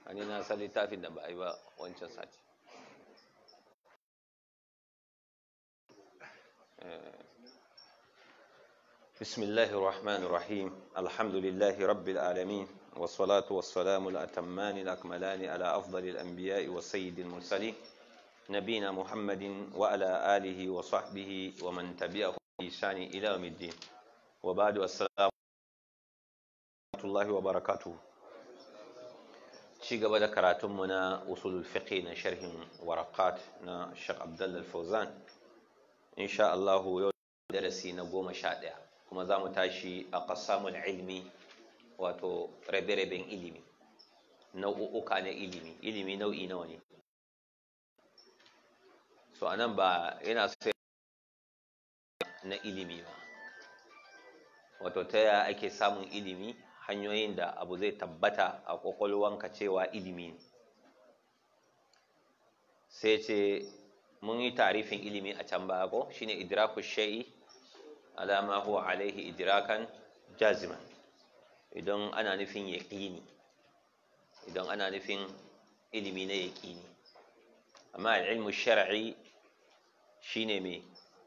ani na san littafin da ba a yi ba wancan sati بسم الله الرحمن الرحيم الحمد لله رب العالمين والصلاة والسلام الأتمان الأكملان على أفضل الأنبياء والسيد المرسلين نبينا محمد وعلى آله وصحبه ومن تبعه بإحسان إلى يوم الدين وبعد السلام ورحمة الله وبركاته ci gaba da karatunmu na usulul fiqh na sharhin warakat na Sheikh Abdullah Fauzan insha Allah yau darasi na goma sha ɗaya kuma za mu tashi a qasamul ilmi wato rabe-raben ilimi nau'uka na ilimi ilimi nau'i nawa ne so anan ba yana sai na ilimi ba wato ta yaya ake samun ilimi hanyoyin da abu zai tabbata a kwakwalwanka cewa ilimi ne sai ce mun yi tarifin ilimi a can baya ko shine idraku shay'i alama huwa alaihi idrakan jaziman idan ana nufin yaqini idan ana nufin ilimi na yaqini amma ilmu shar'i shine me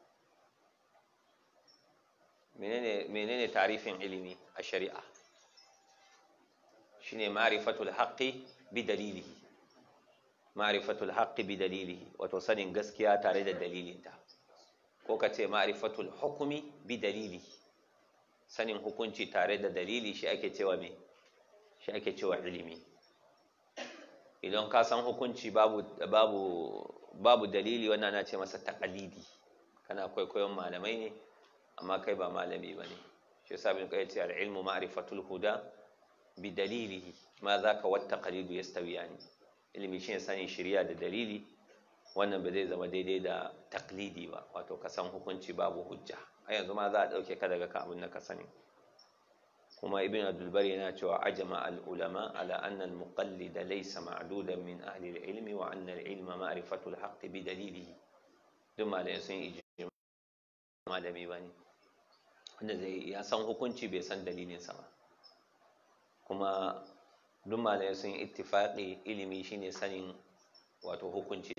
menene menene tarifin ilimi a shari'a shine ma'rifatul haqqi bi dalilihi ma'rifatul haqqi bi dalilihi wato sanin gaskiya tare da dalilinta ko ka ce ma'rifatul hukumi bi dalilihi sanin hukunci tare da dalili shi ake cewa me shi ake cewa ilimi idan ka san hukunci babu babu babu dalili wannan na ce masa taqalidi kana kwaikwayon malamai ne amma kai ba malami bane shi yasa bin qayyim ce al-ilmu ma'rifatul huda bidalilihi ma za ka wata kalidu ya stawiya ne ilimi shi sanin shirya da dalili wannan ba zai zama daidai da taklidi ba wato ka san hukunci babu hujja a yanzu ma za a ɗauke ka daga abin da ka sani kuma ibn abdulbar yana cewa ajama al-ulama ala anna al-muqallida laysa ma'dudan min ahli al-ilmi wa anna al-ilma ma'rifatu al-haqqi bi dalilihi duk malamai sun iji malami bane wanda zai ya san hukunci bai san dalilin sa ba kuma duk malamai sun yi ittifaƙi ilimi shine sanin wato hukunci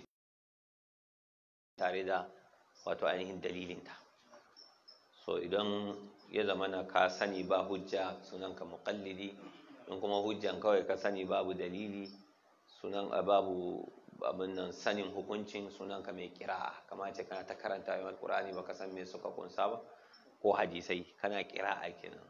tare da wato ainihin dalilinta so idan ya zama na ka sani ba hujja sunanka muƙallidi in kuma hujjan kawai ka sani babu dalili sunan babu abin nan sanin hukuncin sunanka mai kira'a kama ce kana ta karanta yawan alƙur'ani baka san me suka kunsa ba ko hadisai kana kira'a kenan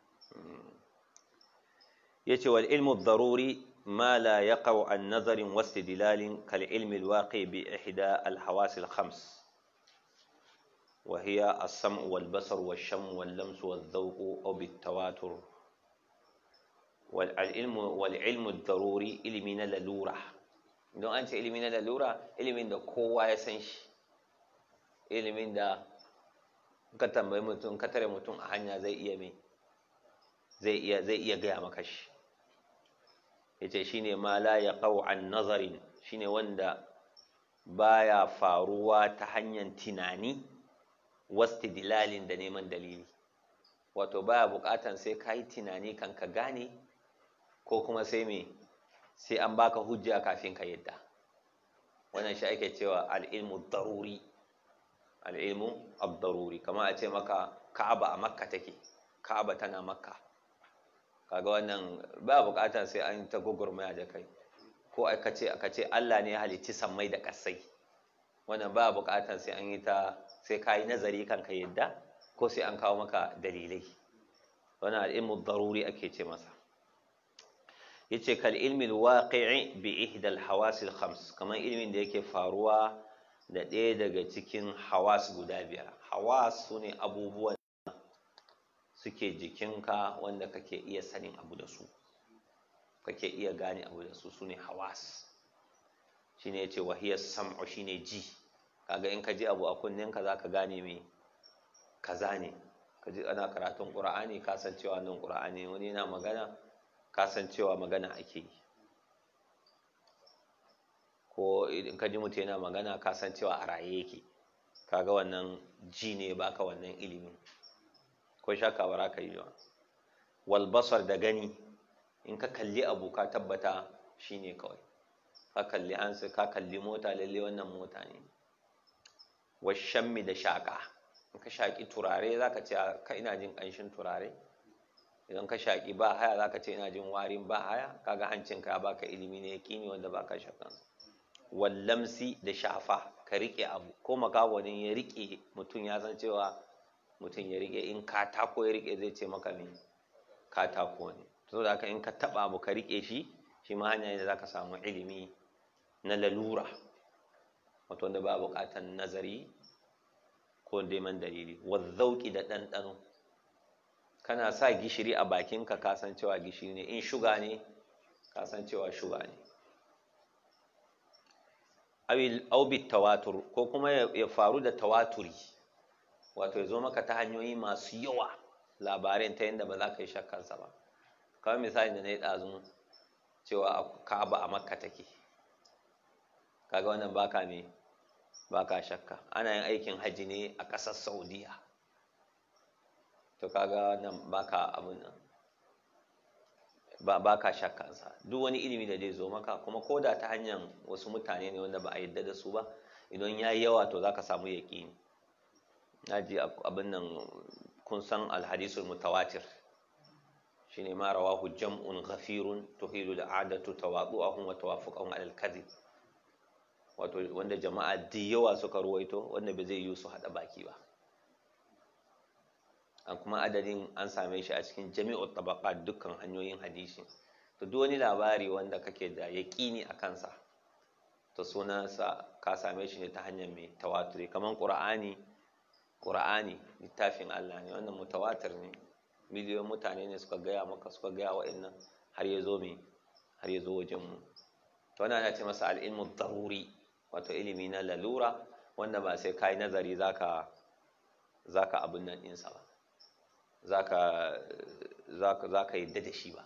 yace wal ilmu daruri ma la yaqau an nazarin wastidlalin kal ilmi al waqi bi ihda al hawas al khams wa hiya as-sam' wal basar wal sham wal lams wal dhawq aw bit tawatur wal ilmu wal ilmu daruri ilmi na lalura don an ce ilmi na lalura ilmin da kowa ya san shi ilmin da ka tambayi mutum ka tare mutum a hanya zai iya me zai iya zai iya gaya maka shi yace shine ma la yaqau an nazarin shine wanda baya faruwa ta hanyar tunani wastidlalin da neman dalili wato baya bukatan sai ka yi tunani kan ka gane ko kuma sai me sai an baka hujja kafin ka yadda wannan shi ake cewa al'ilmu daruri al'ilmu ad-daruri kamar a ce maka ka'aba a makka take ka'aba tana makka kaga wannan ba bukatar sai an ta gugurmaya da kai ko aka ce aka ce Allah ne ya halicci sammai da kasai wannan ba bukatar sai an yi ta sai ka yi nazari kan ka yadda ko sai an kawo maka dalilai wannan al'ilmu daruri ake ce masa yace kal ilmi alwaqi'i bi ihda alhawas alkhams kamar ilmin da yake faruwa da ɗaya daga cikin hawas guda biyar hawas sune abubuwan suke jikinka wanda kake iya sanin abu da su kake iya gane abu da su sune hawas shine yace wahiyar sam'u shine ji kaga in ka ji abu a kunninka zaka gane me kaza ne ka ji ana karatun qur'ani ka san cewa nan qur'ani wani yana magana ka san cewa magana ake yi ko in ka ji mutum yana magana ka san cewa a raye yake kaga wannan ji ne baka wannan ilimin ko shaka ba ka yi ba wal basar da gani in ka kalli abu ka tabbata shine kawai ka kalli hansu ka kalli mota lalle wannan mota ne washammi da shaƙa in ka shaƙi turare za ka ce ka ina jin ƙanshin turare idan ka shaƙi ba haya za ka ce ina jin warin ba haya kaga hancinka ya baka ilimi ne yaƙini wanda baka shakan wallamsi da shafa ka riƙe abu ko makawanin ya riƙe mutum ya san cewa mutum ya riƙe in katako ya riƙe zai ce maka me katako ne to da haka in ka taɓa abu ka riƙe shi shi ma hanya ne da za ka samu ilimi na lalura wato wanda ba buƙatar nazari ko neman dalili wazzauki da ɗanɗano kana sa gishiri a bakinka ka san cewa gishiri ne in shuga ne ka san cewa shuga ne aubit tawatur ko kuma ya faru da tawaturi wato ya zo maka ta hanyoyi masu yawa labarin ta yadda ba za ka yi shakkansa ba kawai misali da na yi ɗazun cewa ka'aba a makka take kaga wannan baka me baka shakka ana yin aikin hajji ne a ƙasar saudiya to kaga nan baka abun nan ba baka shakkansa duk wani ilimi da zai zo maka kuma ko da ta hanyar wasu mutane ne wanda ba a yadda da su ba idan ya yi yawa to za ka samu yaƙini na ji abin nan kun san alhadisul mutawatir shine ma rawahu jam'un ghafirun tuhilu al'adatu tawadu'ahum wa tawafuqahum 'ala al-kadhib wato wanda jama'a da yawa suka ruwaito wanda ba zai yi su hada baki ba an kuma adadin an same shi a cikin jami'u tabaqat dukkan hanyoyin hadisi to duk wani labari wanda kake da yaqini a kansa to sunansa ka same shi ne ta hanyar mai tawaturi kamar qur'ani qur'ani littafin Allah ne wannan mutawatir ne miliyoyin mutane ne suka gaya maka suka gaya wa'annan har ya zo mai har ya zo wajen mu to wannan ana ce masa al-ilmu daruri wato ilimi na lalura wanda ba sai kai nazari zaka zaka abin nan ɗinsa ba zaka zaka zaka yadda da shi ba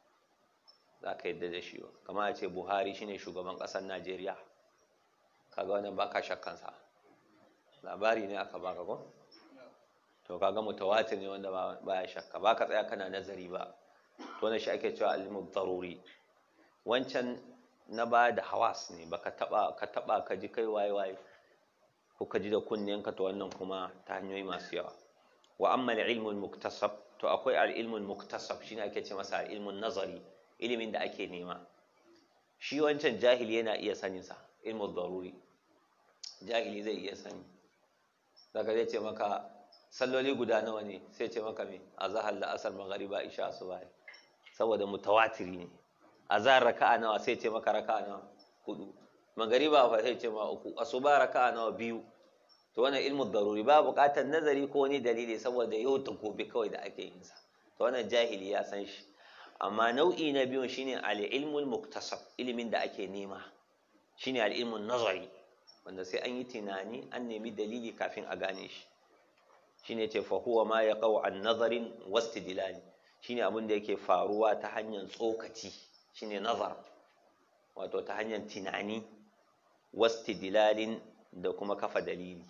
zaka yadda da shi ba kamar a ce Buhari shine shugaban ƙasar Najeriya kaga wannan baka shakkan sa labari ne aka baka ko to kaga mutawatir ne wanda baya shakka baka tsaya kana nazari ba to wannan shi ake cewa ilmu daruri wancan na ba da hawas ne baka taba ka taba ka ji kai waye waye ko ka ji da kunnen ka to wannan kuma ta hanyoyi masu yawa wa amma al-ilmu al-muktasab to akwai al-ilmu al-muktasab shine ake ce masa al-ilmu nazari ilimin da ake nema shi wancan jahili yana iya sanin sa ilmu daruri jahili zai iya sani daga zai ce maka salloli guda nawa ne sai ce maka me azhar la'asar maghriba isha asuba saboda mutawatiri ne azhar raka'a nawa sai ce maka raka'a nawa hudu magariba fa sai ce ma uku asuba raka'a nawa biyu to wannan ilmu daruri ba buƙatar nazari ko wani dalili saboda yau ta gobe kawai da ake yin sa to wannan jahili ya san shi amma nau'i na biyun shine al-ilmul muktasab ilimin da ake nema shine al-ilmun nazari wanda sai an yi tunani an nemi dalili kafin a gane shi shine ce fa huwa ma yaqau an nazarin wastidlali shine abin da yake faruwa ta hanyar tsokaci shine nazar wato ta hanyar tunani wastidlalin da kuma kafa dalili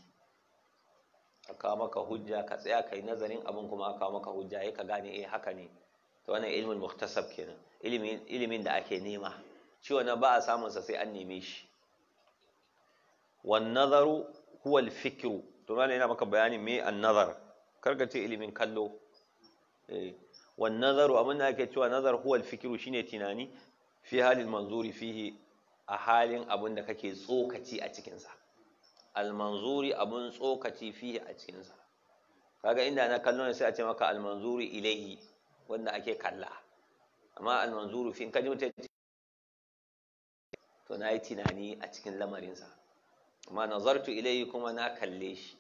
a kawo maka hujja ka tsaya kai nazarin abin kuma a kawo maka hujja ya ka gane eh haka ne to wannan ilmin muktasab kenan ilimin ilimin da ake nema shi wannan ba a samun sa sai an neme shi wan nazaru huwa al fikru to malai yana maka bayanin me an nazar karka ce ilimin kallo eh wan nazaru abin da ake cewa nazar huwa al fikru shine tunani fi halin manzuri fihi a halin abin da kake tsokaci a cikinsa almanzuri abin tsokaci fihi a cikinsa kaga inda na kallo ne sai a ce maka almanzuri ilaihi wanda ake kalla amma almanzuru fi kaji mutum to na yi tunani a cikin lamarinsa amma nazartu ilaihi kuma na kalle shi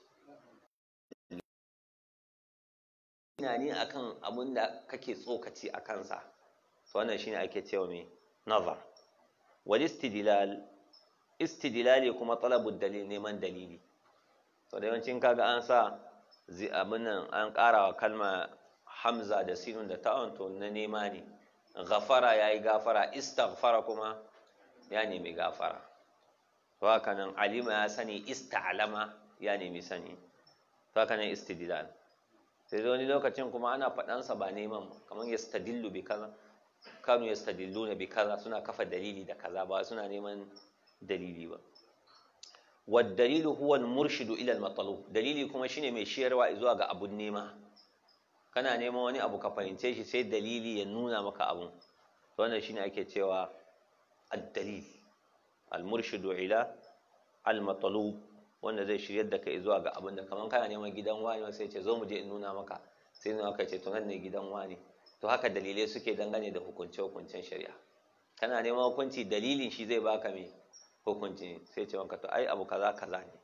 tunani akan abin da kake tsokaci a kansa to wannan shine ake cewa mai nazar wal istidlal istidlali kuma talabud dalil neman dalili to da yawancin kaga an sa abin nan an ƙara wa kalma hamza da sinun da ta'un to na nema ne ghafara yayi gafara istaghfara kuma ya nemi gafara to haka nan alima ya sani ista'lama ya nemi sani to haka nan istidlal sai da wani lokacin kuma ana faɗansa ba neman kamar yastadillu bi kaza kanu yastadilluna bi kaza suna kafa dalili da kaza ba suna neman dalili ba wad dalilu huwa al murshidu ila al matlub dalili kuma shine mai shiyarwa zuwa ga abun nema kana neman wani abu ka fahimce shi sai dalili ya nuna maka abun wannan shine ake cewa ad-dalil al-murshidu ila al-matlub wanda zai shiryar da kai zuwa ga abin da kaman kana neman gidan wani sai ce zo mu je in nuna maka sai nuna maka ce to nan ne gidan wani to haka dalilai suke dangane da hukunce hukuncen shari'a kana neman hukunci dalilin shi zai baka me hukunci sai ce maka to ai abu kaza kaza ne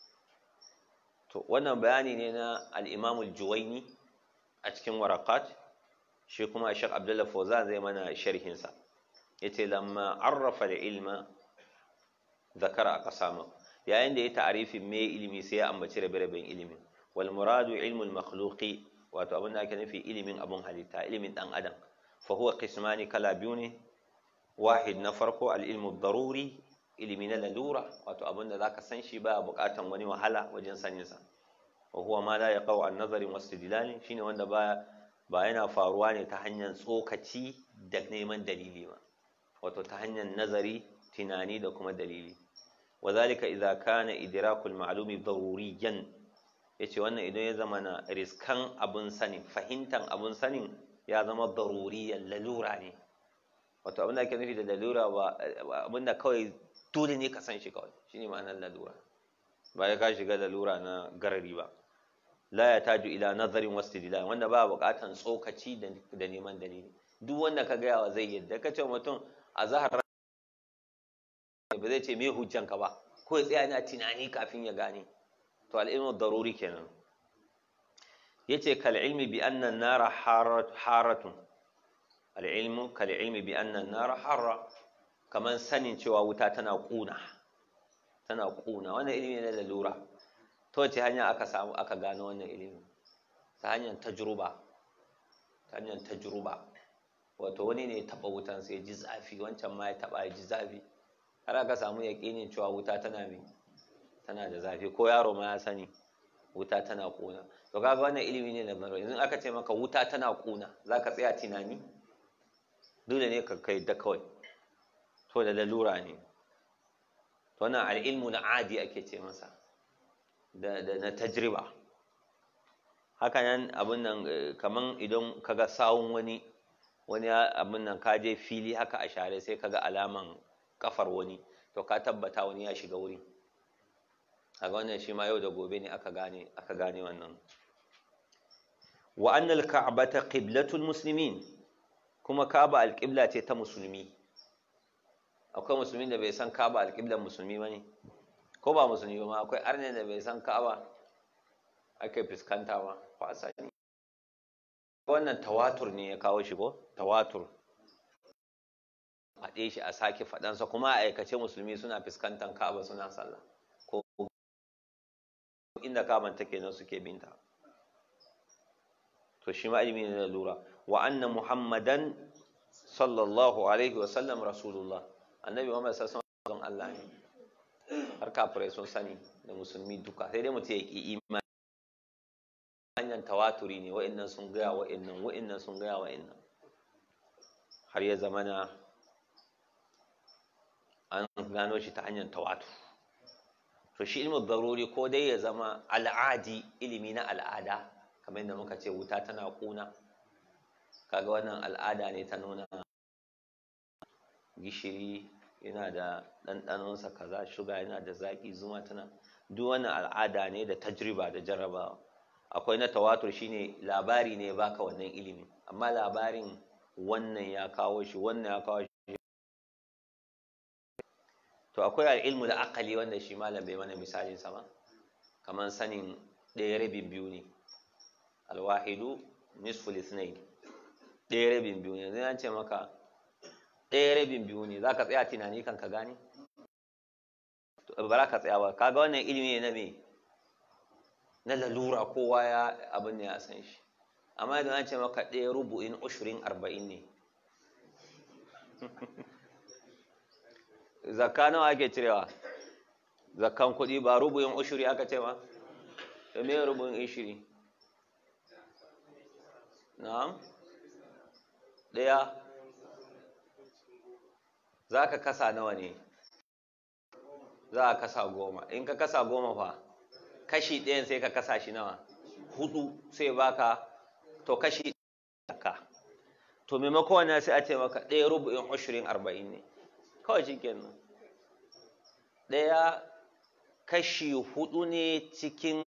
to wannan bayani ne na al-Imam al-Juwayni a cikin waraqat shi kuma Sheikh Abdullah Fawzan zai mana sharhin sa yace lamma arrafa al-ilma zakara aqsama yayin da ya ta'arifin me ilimi sai ya ambaci rabe-raben ilimi wal muradu ilmul makhluqi wato abin da ake nufi ilimin abun halitta ilimin dan adam fa huwa qismani kala biyu ne wahid na farko al ilmu daruri ilimi na lalura wato abin da zaka san shi ba buƙatan wani wahala wajen sanin sa wa huwa ma la yaqau an nazarin wastidlal shine wanda ba ba yana faruwa ne ta hanyar tsokaci da neman dalili ba wato ta hanyar nazari tunani da kuma dalili وذلك إذا كان إدراك المعلوم ضروريا yace wannan idan ya zama na riskan abun sanin fahimtan abun sanin ya zama daruriyan lalura ne wato abin da ake nufi da lalura ba abin da kawai dole ne ka san shi kawai shine ma'anar lalura ba ya ka shiga lalura na garari ba la ya taju ila nazarin wastidlal wanda ba buƙatan tsokaci da neman dalili duk wanda ka gaya wa zai yadda ka ce mutum a zahar ba zai ce me hujjanka ba ko ya tsaya yana tunani kafin ya gane to al'ilmu daruri kenan yace kal ilmi bi anna an-nara haratun al-ilmu kal ilmi bi anna an-nara harra kaman sanin cewa wuta tana kuna tana kuna wannan ilimi ne da lura to wace hanya aka samu aka gano wannan ilimi ta hanyar tajruba ta hanyar tajruba wato wani ne ya taba wutan sai ya ji zafi wancan ma ya taba ya ji zafi har aka samu yaƙinin cewa wuta tana mai tana da zafi ko yaro ma ya sani wuta tana ƙuna to kaga wannan ilimi ne na maro yanzu aka ce maka wuta tana ƙuna za ka tsaya tunani dole ne ka kai da kawai to da lalura ne to wannan al'ilmu na adi ake ce masa da na tajriba haka nan abin nan kaman idan kaga sawun wani wani abin nan ka je fili haka a share sai kaga alaman kafar wani to ka tabbata wani ya shiga wuri a wannan shi ma yau da gobe ne aka gane aka gane wannan wa annal ka'bata qiblatul muslimin kuma ka'ba alqibla ce ta musulmi akwai musulmin da bai san ka'ba alqiblan musulmi bane ko ba musulmi ba akwai arne da bai san ka'ba ake fuskanta ba ba sani wannan tawatur ne ya kawo shi ko tawatur faɗe shi a sake faɗansa kuma a aikace musulmi suna fuskantar ka'aba suna sallah ko inda ka'aban take nan suke binta to shi ma ilimi ne da lura wa anna muhammadan sallallahu alaihi wasallam rasulullah annabi muhammad sallallahu alaihi wasallam Allah ne har kafirai sun sani da musulmi duka sai dai mutum ya ki imani hanyar tawaturi ne wa'annan sun gaya wa'annan wa'annan sun gaya wa'annan har ya zamana an gano shi ta hanyar tawatu to shi ilmin daruri ko dai ya zama al'adi ilimi na al'ada kamar yadda muka ce wuta tana kuna kaga wannan al'ada ne ta nuna gishiri yana da ɗanɗanonsa kaza shuga yana da zaƙi zuma tana duk wannan al'ada ne da tajriba da jarrabawa akwai na tawatur shine labari ne baka wannan ilimi amma labarin wannan ya kawo shi wannan ya kawo shi to akwai al'ilmu da akali wanda shi malam bai mana misalin sama kamar sanin ɗaya rabin biyu ne alwahidu nisful isnain ɗaya rabin biyu ne zai ce maka ɗaya rabin biyu ne za ka tsaya tunani kan ka gane ba za ka tsaya ba kaga wannan ilimi ne na me na lalura kowa ya abin ne ya san shi amma idan an ce maka ɗaya rubu'in ushirin arba'in ne zakka nawa ake cirewa zakkan kuɗi ba rubu'in ushiri aka ce ma to me rubu'in ushiri na'am ɗaya za ka kasa nawa ne za a kasa goma in ka kasa goma fa kashi ɗayan sai ka kasa shi nawa hudu sai baka to kashi ka to maimako wannan sai a ce maka ɗaya rubu'in ashirin arba'in ne kawai shi kenan ɗaya kashi hudu ne cikin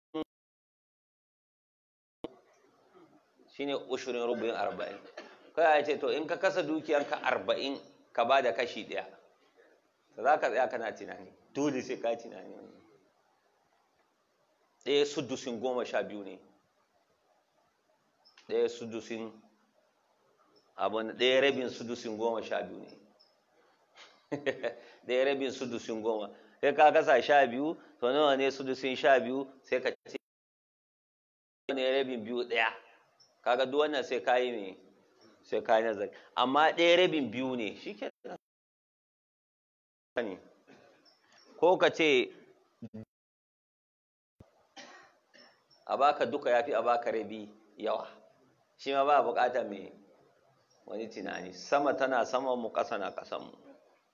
shine ashirin rubu'in arba'in kawai a ce to in ka kasa dukiyanka arba'in ka ba da kashi ɗaya za ka tsaya kana tunani dole sai ka tunani ɗaya sudusin goma sha biyu ne ɗaya sudusin abin ɗaya rabin sudusin goma sha biyu ne ɗaya rabin sudusin goma sai ka kasa sha biyu to nawa ne sudusin sha biyu sai ka ce ne rabin biyu ɗaya kaga duk wannan sai ka yi me sai ka yi nazari amma ɗaya rabin biyu ne shi ke ko ka ce a baka duka ya fi a baka rabi yawa shi ma ba bukatar mai wani tunani sama tana saman mu ƙasa na ƙasan mu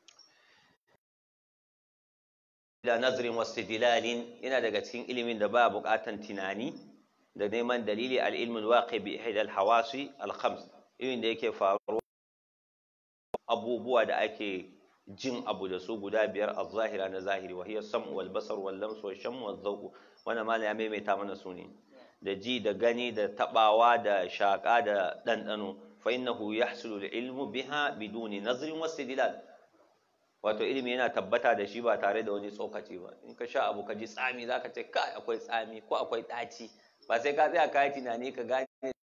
da nazarin wasu dilalin yana daga cikin ilimin da ba buƙatar tunani da neman dalili al'ilmin waƙi bi ihidal hawasi al-khams ilimin da yake faruwa abubuwa da ake jin abu da su guda biyar a zahira na zahiri wa hiya sam'u wal basar wal lamsu wal shammu wal zawqu wannan malam ya maimaita mana su ne da ji da gani da tabawa da shaka da dandano fa innahu yahsulu al ilmu biha biduni nazrin wastidlal wato ilimi yana tabbata da shi ba tare da wani tsokaci ba in ka sha abu ka ji tsami zaka ce kai akwai tsami ko akwai daci ba sai ka tsaya kai tunani ka gane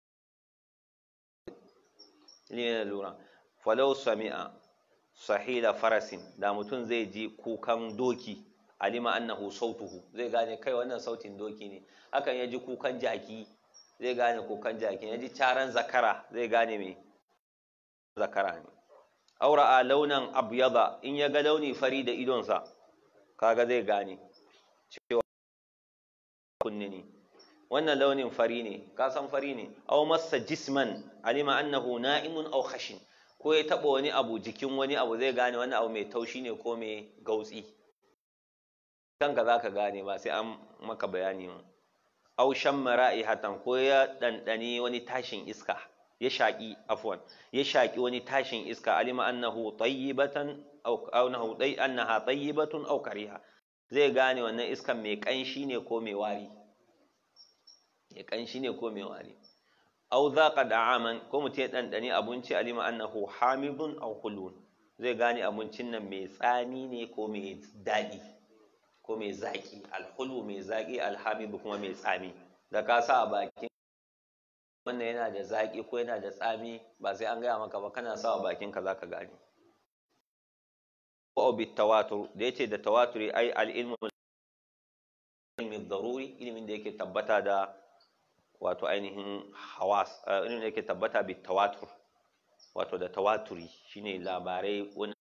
ilimi na lura falau sami'a sahila farasin da mutum zai ji kukan doki alima annahu sautuhu zai gane kai wannan sautin doki ne hakan ya ji kukan jaki zai gane kukan jaki ya ji caran zakara zai gane me zakara ne aura a launan abyada in ya ga launi fari da idonsa kaga zai gane cewa kunni ne wannan launin fari ne ka san fari ne aw massa jisman alima annahu na'imun aw khashin ko ya taɓa wani abu jikin wani abu zai gane wani abu mai taushi ne ko mai gautsi kanka za ka gane ba sai an maka bayani ma au shan mara'i hatan ko ya ɗanɗani wani tashin iska ya shaƙi afwan ya shaƙi wani tashin iska alima annahu tayyibatan aw annahu dai annaha tayyibatun aw kariha zai gane wannan iskan mai ƙanshi ne ko mai wari mai ƙanshi ne ko mai wari aw zaqa da'aman ko mutum ya dandani abinci alima annahu hamidun aw hulun zai gane abincin nan mai tsami ne ko mai daɗi ko mai zaki alhulu mai zaki alhamidu kuma mai tsami da ka sa a bakin wannan yana da zaki ko yana da tsami ba sai an gaya maka ba kana sa a bakin ka zaka gane ko bit tawatur da yace da tawaturi ai al ilmu ilmi daruri ilimin da yake tabbata da wato ainihin hawas ilimin da yake tabbata bi tawatur wato da tawaturi shine labarai wanda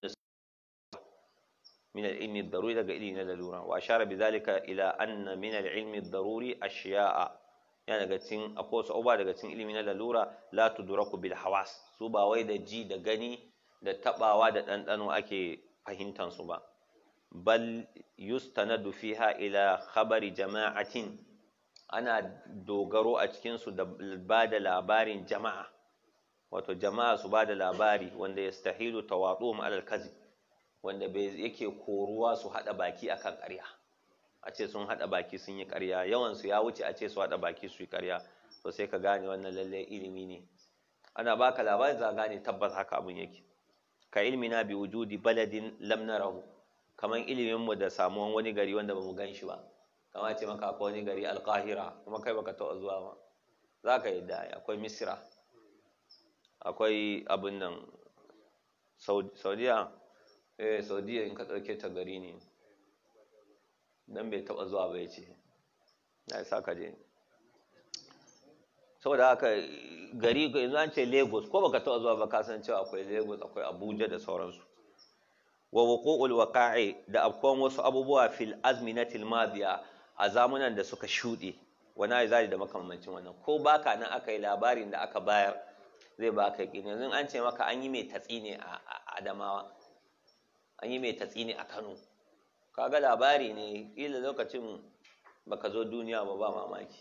من العلم الضروري daga ilimi na lalura wa ashara bidhalika ila anna min al-ilmi ad-daruri ashiya'a yana daga cikin akwai wasu abubuwa daga cikin ilimi na lalura la tudraku bil hawas su ba wai da ji da gani da tabawa da ɗanɗano ake fahimtan su ba bal yustanadu fiha ila khabari jama'atin ana dogaro a cikin su da ba da labarin jama'a wato jama'a su ba da labari wanda yastahilu tawaduhum alal kadhib wanda bai yake koruwa su haɗa baki akan ƙarya a ce sun haɗa baki sun yi ƙarya yawansu ya wuce a ce su haɗa baki su yi ƙarya to sai ka gane wannan lalle ilimi ne ana baka labarin za gane tabbas haka abin yake ka ilmi na bi wujudi baladin lam narahu kaman ilimin mu da samuwan wani gari wanda bamu gan shi ba kamar ce maka akwai wani gari alqahira kuma kai baka taɓa zuwa ba za ka yadda akwai misira akwai abin nan saudiya eh saudiya in ka ɗauke ta gari ne dan bai taɓa zuwa ba ya ce na isa ka je saboda haka gari yanzu an ce lagos ko baka taɓa zuwa ba ka san cewa akwai lagos akwai abuja da sauransu wa wuqu'ul waqa'i da afkon wasu abubuwa fil azminatil madiya a zamunan da suka shuɗe wani aizari da makamancin wannan ko baka nan aka yi labarin da aka bayar zai baka yaƙini yanzu an ce maka an yi mai tatsi ne a adamawa an yi mai tatsini a kano kaga labari ne ƙila lokacin baka zo duniya ba ba mamaki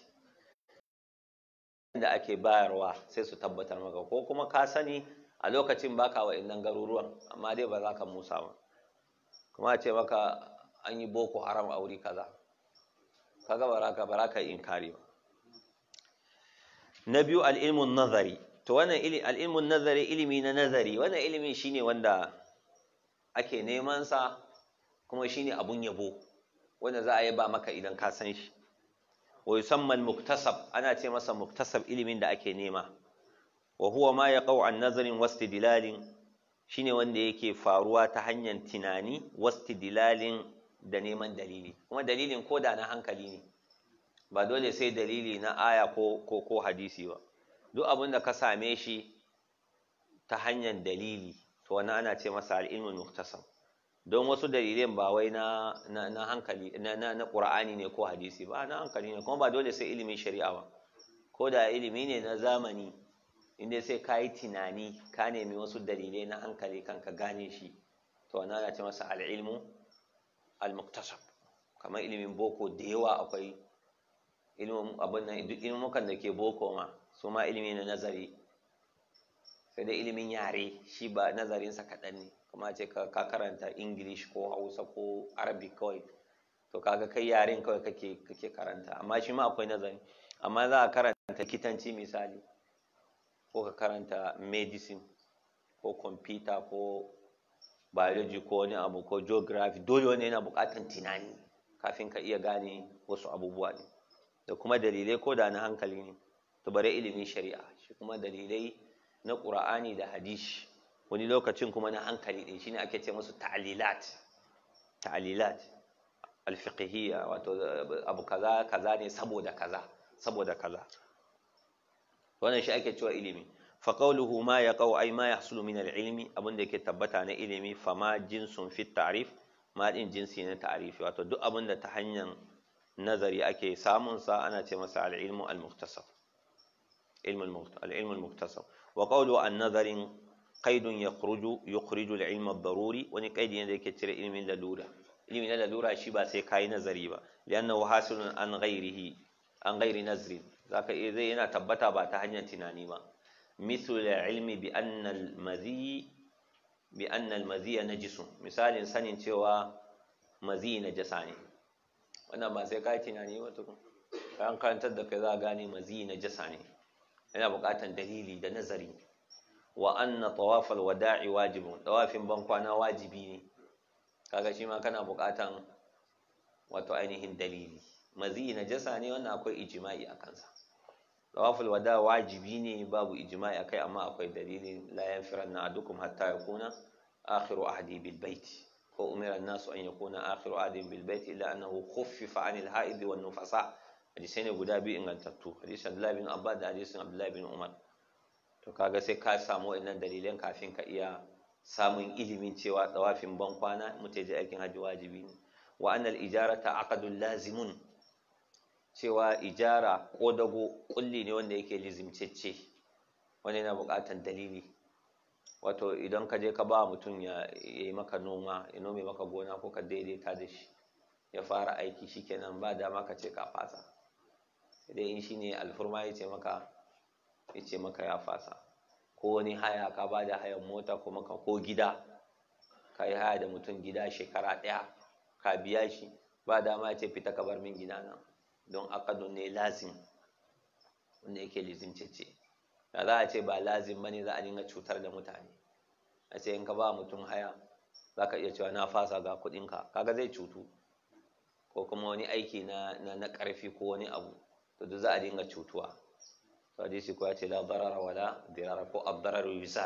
da ake bayarwa sai su tabbatar maka ko kuma ka sani a lokacin baka wa innan garuruwan amma dai ba za ka musa ba kuma a ce maka an yi boko haram a wuri kaza kaga baraka baraka inkari ba na biyu al'ilmun nazari to wannan al'ilmun nazari ilimi na nazari wannan ilimi shine wanda ake neman sa kuma shine abun yabo wanda za a yi ba maka idan ka san shi wa yusamma muktasab ana ce masa muktasab ilimin da ake nema wa huwa ma yaqau an nazarin wastidlalin shine wanda yake faruwa ta hanyar tunani wastidlalin da neman dalili kuma dalilin ko da na hankali ne ba dole sai dalili na aya ko ko ko hadisi ba duk abin da ka same shi ta hanyar dalili to wannan ana ce masa al-ilmul muktasab don wasu dalilan ba wai na na hankali na na na qur'ani ne ko hadisi ba na hankali ne kuma ba dole sai ilimin shari'a ba ko da ilimi ne na zamani inda sai ka yi tunani ka nemi wasu dalilai na hankali kan ka gane shi to wannan ana ce masa al-ilmu al-muktasab kamar ilimin boko da yawa akwai ilimin abin nan duk ilimukan da ke boko ma su ma ilimi na nazari sai dai ilimin yare shi ba nazarinsa kaɗan ne kuma ce ka karanta english ko hausa ko arabic kawai to kaga kai yaren kawai kake kake karanta amma shi ma akwai nazari amma za a karanta likitanci misali ko ka karanta medicine ko computer ko biology ko wani abu ko geography dole wani yana buƙatar tunani kafin ka iya gane wasu abubuwa ne da kuma dalilai ko da na hankali ne to bare ilimin shari'a shi kuma dalilai na ƙura'ani da hadisi wani lokacin kuma na hankali ɗin shine ake ce musu ta'alilat ta'alilat alfiqhiyya wato abu kaza kaza ne saboda kaza saboda kaza wannan shi ake cewa ilimi fa qawluhu ma yaqau ay ma yahsulu min al-ilmi abin da yake tabbata na ilimi fa ma jinsun fi ta'rif ma din jinsi na ta'rifi wato duk abin da ta hanyar nazari ake samun sa ana ce masa al-ilmu al-mukhtasar ilmu al-ilmu al-mukhtasar wa qawlu an-nazarin qaidun yakhruju yukhriju al-ilm ad-daruri wani qaidi ne da yake cire ilmin lalura ilmi na lalura shi ba sai kai nazari ba li'annahu hasilun an ghairihi an ghairi nazrin zaka iya zai yana tabbata ba ta hanyar tunani ba mithlu al-ilmi bi anna al-madhi bi anna al-madhi najisun misalin sanin cewa madhi najasa ne wannan ba sai kai tunani ba tukun kan karantar da kai za gane madhi najasa ne yana buƙatar dalili da nazari wa anna tawafal wada'i wajibun tawafin ban kwana wajibi ne kaga shi ma kana buƙatan wato ainihin dalili mazi najasa ne wannan akwai ijma'i a kansa tawaful wada wajibi ne babu ijma'i akai amma akwai dalili la yanfiranna adukum hatta yakuna akhiru ahdi bil bait ko umira an-nasu an yakuna akhiru ahdi bil bait illa annahu khuffifa anil haid wan nufasa hadisai ne guda biyu ingantattu hadisin Abdullahi bin Abbas da hadisin Abdullahi bin Umar to kaga sai ka samu wannan dalilan kafin ka iya samun ilimin cewa tsawafin ban kwana mutai je aikin hajji wajibi ne wa annal ijarata aqdun lazimun cewa ijara ko dago kulli ne wanda yake lizimcecce wanda yana buƙatar dalili wato idan ka je ka ba mutum ya yi maka noma ya nome maka gona ko ka daidaita da shi ya fara aiki shikenan ba dama ka ce ka fasa dai in shine alfurma ya ce maka ya ce maka ya fasa ko wani haya ka ba da hayan mota ko maka ko gida ka yi haya da mutum gida shekara ɗaya ka biya shi ba dama ya ce fita ka bar min gida nan don akadun ne lazim wanda yake lizimcece da za a ce ba lazim bane za a dinga cutar da mutane a ce in ka ba mutum haya za ka iya cewa na fasa ga kuɗinka kaga zai cutu ko kuma wani aiki na na ƙarfi ko wani abu to duk za a dinga cutuwa to hadisi ko ya ce la darara wala dirara ko ad-darar yusal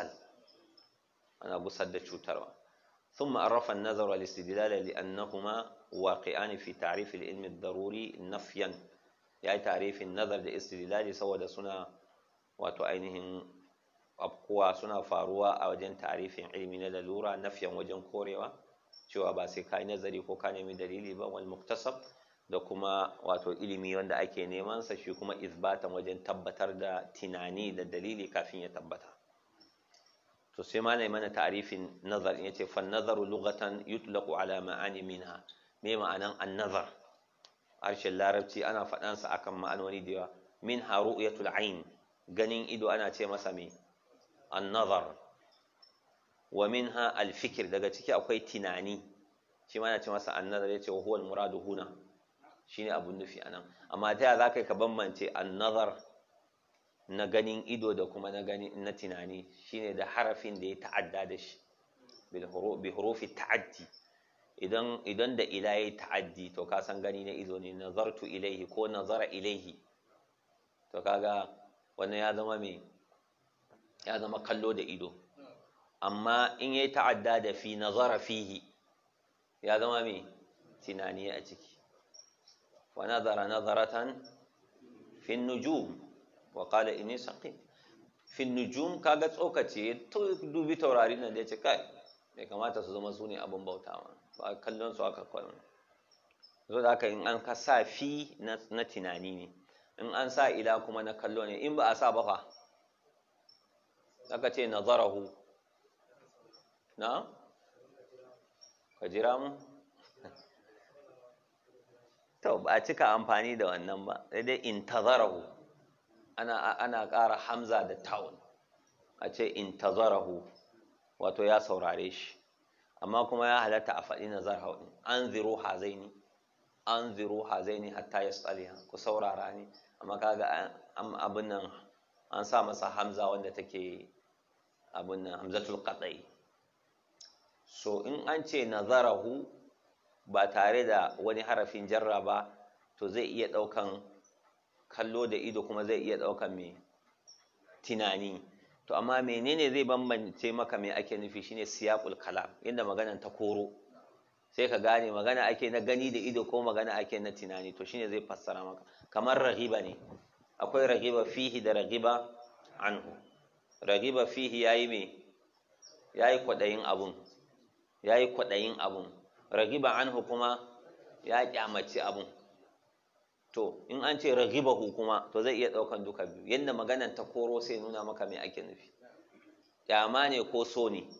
ana gusar da cutarwa ثم عرف النظر والاستدلال لأنهما واقعان في تعريف العلم الضروري نفيا يعني تعريف النظر الاستدلال سوى سنة وتعينهم أبقوا سنة فاروا أو جن تعريف علم للورا نفيا وجن كوريوا cewa ba sai kai nazari ko ka nemi dalili ba wal muktasab da kuma wato ilimi wanda ake neman sa shi kuma izbatan wajen tabbatar da tunani da dalili kafin ya tabbata to sai ma mana ta'arifin nazar in yace fa nazaru lughatan yutlaqu ala ma'ani minha me ma'anan an-nazar harshen larabci ana faɗan sa akan ma'anoni da yawa min ru'yatul ayn ganin ido ana ce masa me an-nazar wa minha al-fikr daga ciki akwai tunani shi ma ana ce masa an-nazar yace wa huwa al-muradu huna shine abun nufi anan amma ta za ka ka bambance an-nazar na ganin ido da kuma na gani na tunani shine da harafin da ya ta'adda da shi bi hurufi ta'addi idan idan da ila ya ta'addi to ka san gani na ido ne nazartu ilaihi ko nazara ilaihi to kaga wannan ya zama me ya zama kallo da ido amma in ya ta'adda da fi nazara fihi ya zama me tunani a ciki wa nazara nazaratan fi nujum wa qala inni saqim fi nujum kaga tsokace to dubi taurari nan da yace kai bai kamata su zama su ne abin bautawa ba kallon su aka kwallo zo da haka in an ka sa fi na tunani ne in an sa ila kuma na kallo ne in ba a sa ba fa aka ce nazarahu na ka jira mu to ba a cika amfani da wannan ba sai dai intazarahu ana ana ƙara hamza da tawun a ce intazarahu wato ya saurare shi amma kuma ya halatta a faɗi nazar haɗin an ziro hazaini an ziro hazaini hatta ya tsaliha ku saurara ne amma kaga abin nan an sa masa hamza wanda take abin nan hamzatul qadai so in an ce nazarahu ba tare da wani harafin jarra ba to zai iya ɗaukan kallo da ido kuma zai iya ɗaukan mai tunani to amma menene zai bambance maka me ake nufi shine siyaqul kalam inda maganan ta koro sai ka gane magana ake na gani da ido ko magana ake na tunani to shine zai fassara maka kamar raghiba ne akwai raghiba fihi da raghiba anhu raghiba fihi yayi me yayi kwadayin abun yayi kwadayin abun raghiba anhu kuma ya kyamaci abun to in an ce raghibahu kuma to zai iya daukan duka biyu yanda maganan ta koro sai nuna maka me ake nufi kyama ne ko so ne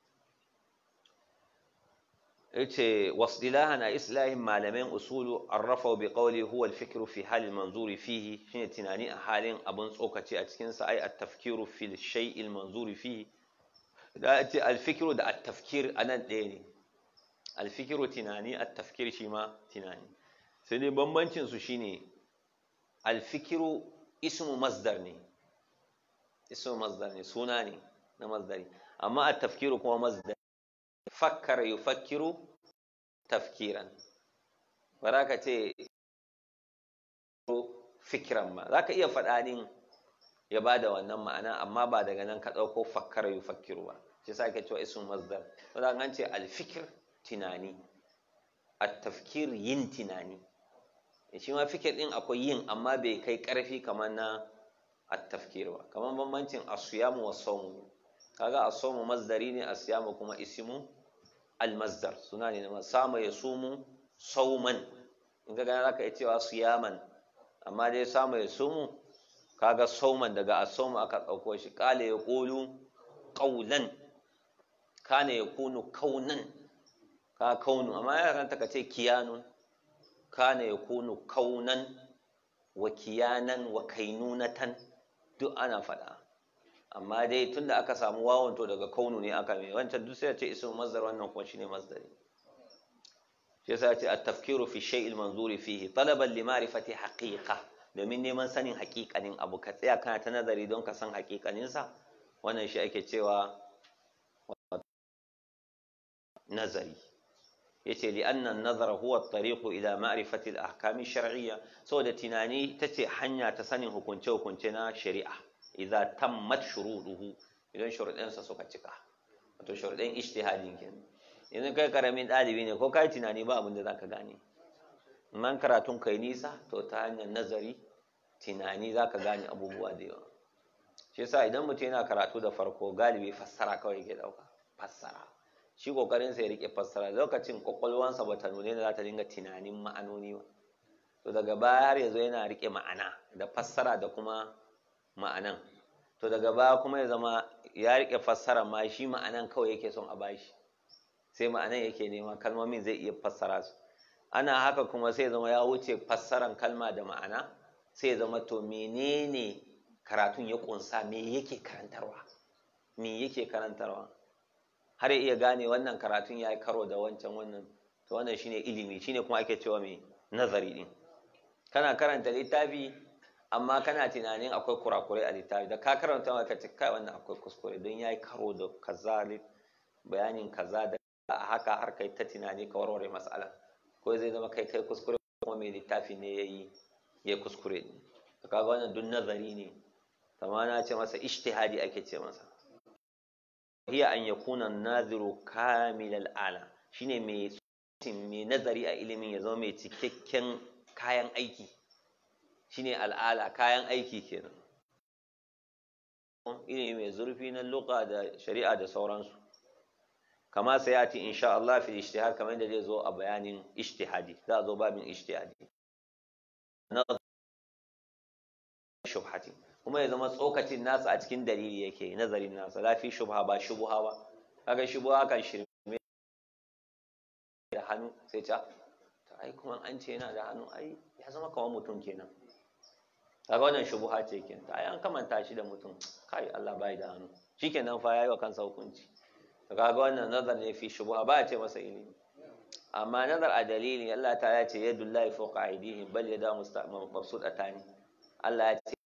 yace wasdilahan a islahin malamin usulu arrafa bi qawli huwa al-fikru fi hal al-manzuri fihi shine tunani a halin abun tsokace a cikin sa ai at-tafkiru fi shay al-manzuri fihi da ce al-fikru da at-tafkir anan ɗaya ne al-fikru tunani at-tafkir shi ma tunani sai dai bambancin su shine al-fikru ismu masdar ne ismu masdar ne suna ne na masdari amma at-tafkiru kuma masdar fakkara yufakkiru tafkiran ba za ka ce fikiran ba za ka iya faɗanin ya ba da wannan ma'ana amma ba daga nan ka ɗauko fakkara yufakkiru ba shi sa ke cewa isun masdar wadda an ce alfikir tunani a tafkir yin tunani shi ma fikir ɗin akwai yin amma bai kai ƙarfi kamar na a tafkir ba kamar bambancin asiyamu wa saumu kaga asomu masdari ne asiyamu kuma isimu almasdar suna ne na sama ya sumu sauman in ka gana zaka iya cewa siyaman amma dai sama ya sumu kaga sauman daga asomu aka ɗauko shi kale ya ƙolu ƙaunan kane ya kunu kaunan ka kaunu amma ya kanta ka ce kiyanun kane ya kunu kaunan wa kiyanan wa kainunatan duk ana faɗa amma dai tunda aka samu wawon to daga kaunu ne aka mai wancan duk sai ya ce ismu masdar wannan kuma shine masdari shi yasa ya ce at-tafkiru fi shay'il manzuri fihi talaban li ma'rifati haqiqa domin neman sanin haƙiƙanin abu ka tsaya kana ta nazari don ka san haƙiƙanin sa wannan shi ake cewa nazari yace li anna an-nazara huwa at-tariqu ila ma'rifati al-ahkam ash-shar'iyya saboda tunani tace hanya ta sanin hukunce-hukunce na shari'a idza tammat shuruduhu idan shuruɗansa suka cika wato shuruɗan ijtihadin kenan idan kai karamin ɗalibi ne ko kai tunani ba abin da zaka gane man karatun kai nisa to ta hanyar nazari tunani zaka gane abubuwa da yawa shi yasa idan mutum yana karatu da farko galibi fassara kawai yake ɗauka fassara shi kokarin sa ya rike fassara lokacin kwakwalwansa bata nune da za ta dinga tunanin ma'anoni ba to daga baya har yanzu yana rike ma'ana da fassara da kuma ma'anan to daga baya kuma ya zama ya rike fassara ma shi ma'anan kawai yake son a bashi sai ma'anan yake nema kalmomin zai iya fassara su ana haka kuma sai zama ya wuce fassaran kalma da ma'ana sai ya zama to menene karatun ya kunsa me yake karantarwa me yake karantarwa har ya iya gane wannan karatun ya yi karo da wancan wannan to wannan shine ilimi shine kuma ake cewa mai nazari din kana karanta littafi amma kana tunanin akwai kurakurai a littafi da ka karanta ma ka ce kai wannan akwai kuskure don ya yi karo da kaza bayanin kaza da a haka har kai ta tunani ka warware matsala ko zai zama kai kai kuskure kuma mai littafi ne ya yi ya kuskure ne to kaga wannan duk nazari ne kamar na ce masa ijtihadi ake ce masa hiya an yakuna naziru kamilal ala shine mai mai nazari a ilimin ya zama mai cikakken kayan aiki shine al'ala kayan aiki kenan ilimi mai zurfi na luqa da shari'a da sauransu kama sai yati insha Allah fi ijtihad kamar da zai zo a bayanin ijtihadi za a zo babin ijtihadi shubhati kuma ya zama tsokacin nasa a cikin dalili yake nazarin nasa lafi shubha ba shubha ba kaga shubha kan shirme da hannu sai ta ai kuma an ce yana da hannu ai ya zama kamar mutum kenan kaga wannan shubha ce kenan ai an kamanta shi da mutum kai Allah bai da hannu shikenan fa yayi wa kansa hukunci to kaga wannan nazar ne fi shubha ba a ce masa ilimi amma nazar a dalilin Allah ta ya ce yadullahi fawqa aydihim bal yada mabsutatani Allah ya ce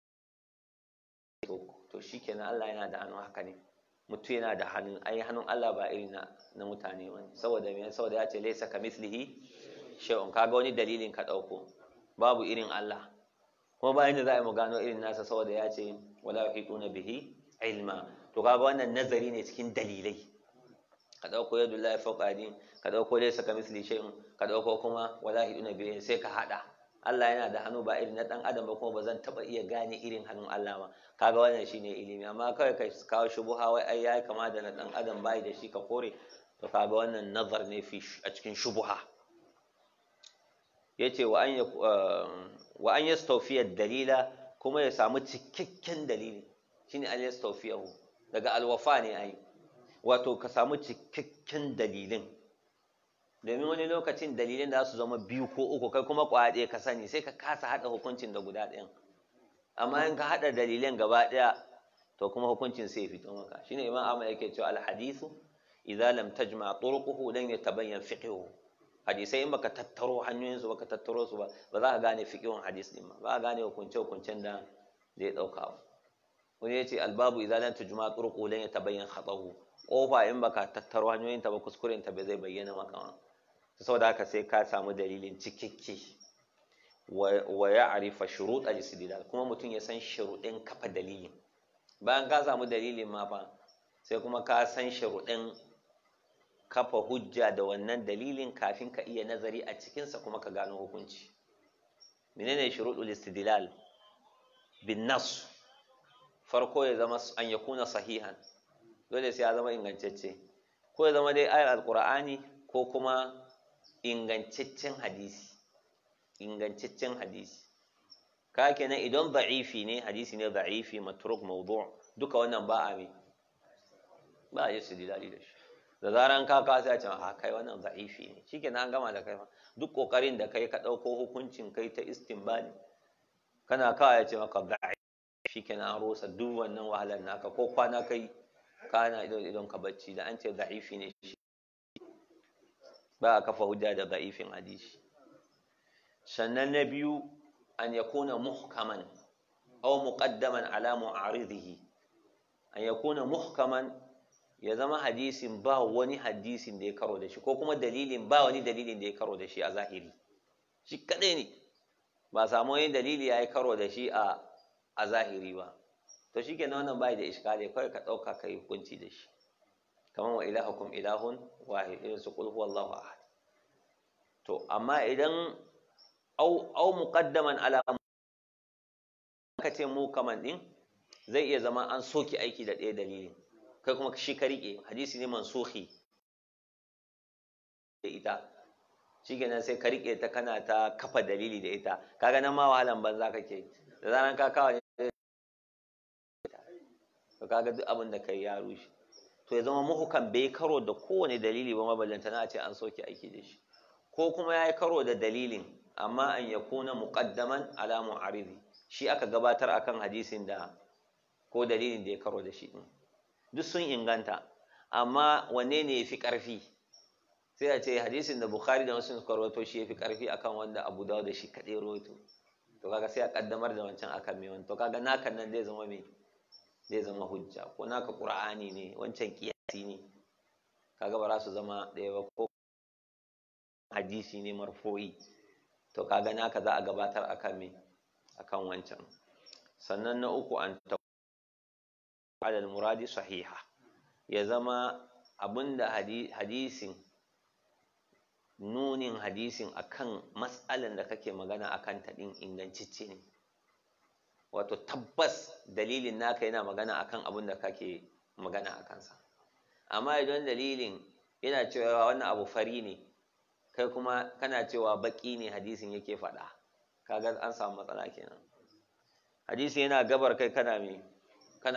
to shikenan Allah yana da hannu haka ne mutum yana da hannun ai hannun Allah ba irin na na mutane wani saboda me saboda ya ce laysa kamithlihi shay'un kaga wani dalilin ka dauko babu irin Allah kuma bayan da za a yi mu gano irin nasa saboda ya ce wala yuhituna bihi ilma to kaga wannan nazari ne cikin dalilai ka dauko yadu la fawqa aydin ka dauko laysa kamithlihi shay'un ka dauko kuma wala yuhituna bihi sai ka hada Allah yana da hannu ba irin na dan adam ba kuma ba zan taba iya gane irin hannun Allah ba kaga wannan shine ilimi amma kawai kai kawo shubuha wai ai yayi kama da na dan adam bai da shi ka kore to kaga wannan nazar ne fi a cikin shubuha yace wa an wa an yastawfiya dalila kuma ya samu cikakken dalili shine al yastawfiyahu daga alwafa ne ai wato ka samu cikakken dalilin domin wani lokacin dalilin da su zama biyu ko uku kai kuma kwaya ɗaya ka sani sai ka kasa haɗa hukuncin da guda ɗayan amma in ka haɗa dalilan gaba ɗaya to kuma hukuncin sai fito maka shine imam ahmad yake cewa alhadithu idza lam tajma turquhu lan yatabayyan fiqhuhu hadisai in baka tattaro hanyoyin su baka tattaro su ba ba za ka gane fiqhun hadis din ba ba ka gane hukunce hukuncen da zai dauka ba wani yace albabu idza lam tajma turquhu lan yatabayyan khatahu kofa in baka tattaro hanyoyin ta ba kuskuren ta bai zai bayyana maka ba saboda haka sai ka samu dalilin cikakke wa ya arifa shurut al-istidlal kuma mutum ya san shuruɗin kafa dalilin bayan ka samu dalilin ma fa sai kuma ka san shuruɗin kafa hujja da wannan dalilin kafin ka iya nazari a cikinsa kuma ka gano hukunci menene shuruɗul istidlal bin nas farko ya zama an yakuna sahihan dole sai ya zama ingantacce ko ya zama dai ayar alqur'ani ko kuma ingantaccen hadisi ingantaccen hadisi ka kenan idan da'ifi ne hadisi ne da'ifi matruk mawdu' duka wannan ba a mi ba a yi su dilali da shi da zaran ka ka sai a ce ha kai wannan da'ifi ne shikenan an gama da kai fa duk kokarin da kai ka dauko hukuncin kai ta istinbani kana kawai ya ce maka da'ifi shikenan an rosa duk wannan wahalar naka ko kwana kai kana idon ka bacci da an ce da'ifi ne shi ba a kafa hujja da da'ifin hadisi sannan na biyu an yakuna muhkaman aw muqaddaman ala mu'aridihi an yakuna muhkaman ya zama hadisin ba wani hadisin da ya karo da shi ko kuma dalilin ba wani dalilin da ya karo da shi a zahiri shi kadai ne ba samu wani dalili ya yi karo da shi a a zahiri ba to shi kenan wannan bai da iskali kawai ka ɗauka ka yi hukunci da shi kamar wa ilahukum ilahun wahid irin su qul huwallahu ahad to amma idan au au muqaddaman ala ka ce mu kaman din zai iya zama an soki aiki da ɗaya dalilin kai kuma shi ka riƙe hadisi ne mansuhi da ita shi kenan sai ka riƙe ta kana ta kafa dalili da ita kaga nan ma wahalan banza kake da zaran ka kawo to kaga duk abin da kai ya rushe to ya zama muhukan bai karo da kowane dalili ba maballanta na ce an soke aiki da shi ko kuma ya yi karo da dalilin amma an ya kuna muqaddaman ala mu'aridi shi aka gabatar akan hadisin da ko dalilin da ya karo da shi din duk sun inganta amma wanne ne ya fi ƙarfi sai a ce hadisin da bukhari da muslim suka rawaito shi ya fi ƙarfi akan wanda abu dawo da shi kaɗai rawaito to kaga sai a ƙaddamar da wancan akan mai wani to kaga naka nan zai zama mai zai zama hujja ko naka qur'ani ne wancan kiyasi ne kaga ba za su zama ɗaya ba ko hadisi ne marfo'i to kaga naka za a gabatar akan mai akan wancan sannan na uku an ta alal muradi sahiha ya zama abinda hadisin nunin hadisin akan matsalan da kake magana akan ta din ingancicce ne wato tabbas dalilin naka yana magana akan abin da kake magana a kansa amma idan dalilin yana cewa wannan abu fari ne kai kuma kana cewa baki ne hadisin yake faɗa kaga an samu matsala kenan hadisi yana gabar kai kana me kana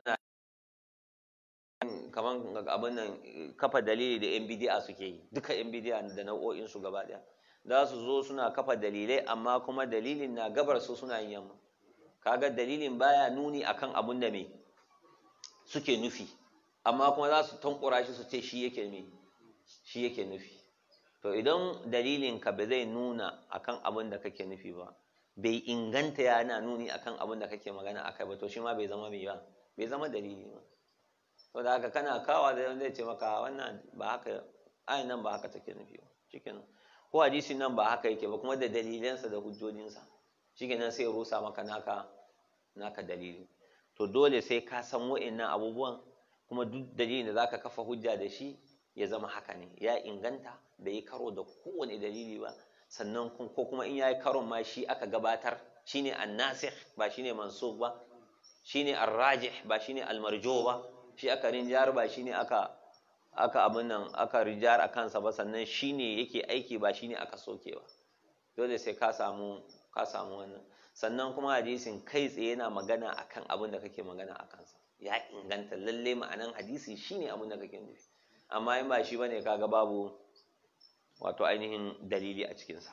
kaman abin nan kafa dalili da yan bidi'a suke yi duka yan bidi'a da nau'o'in su gaba daya za su zo suna kafa dalilai amma kuma dalilin na gabar su suna yin yamma kaga dalilin baya nuni akan abun da me suke nufi amma kuma za su tankura shi su ce shi yake me shi yake nufi to idan dalilin ka ba zai nuna akan abun da kake nufi ba bai inganta yana nuni akan abun da kake magana akai ba to shi ma bai zama mai ba bai zama dalili ba to da haka kana kawa da zai ce maka wannan ba haka ayin nan ba haka take nufi ba shikenan ko hadisin nan ba haka yake ba kuma da dalilansa da hujjojinsa shikenan sai rusa maka naka naka dalili to dole sai ka san wa'annan abubuwan kuma duk dalilin da zaka kafa hujja da shi ya zama haka ne ya inganta bai yi karo da kowane dalili ba sannan ko kuma in yayi karon ma shi aka gabatar shine annasikh ba shine mansukh ba shine arrajih ba shine almarjo ba shi aka rinjar ba shine aka aka abin nan aka rinjar a kansa ba sannan shine yake aiki ba shine aka soke ba dole sai ka samu ka samu wannan sannan kuma hadisin kai tsaye yana magana akan abin da kake magana a kansa ya inganta lalle ma'anan hadisi shine abin da kake nufi amma in ba shi bane kaga babu wato ainihin dalili a cikinsa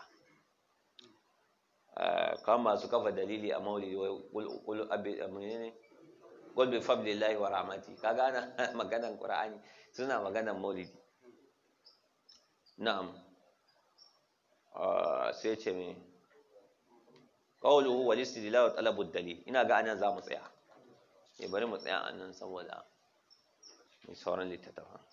kan masu kafa dalili a maulidi wai kul abi ne qul bi fadlillahi wa rahmati kaga ana maganan qur'ani suna maganan maulidi na'am sai ce me qawluhu wal istidlal wa talabu dalil ina ga anan za mu tsaya eh bari mu tsaya anan saboda mai sauran littattafan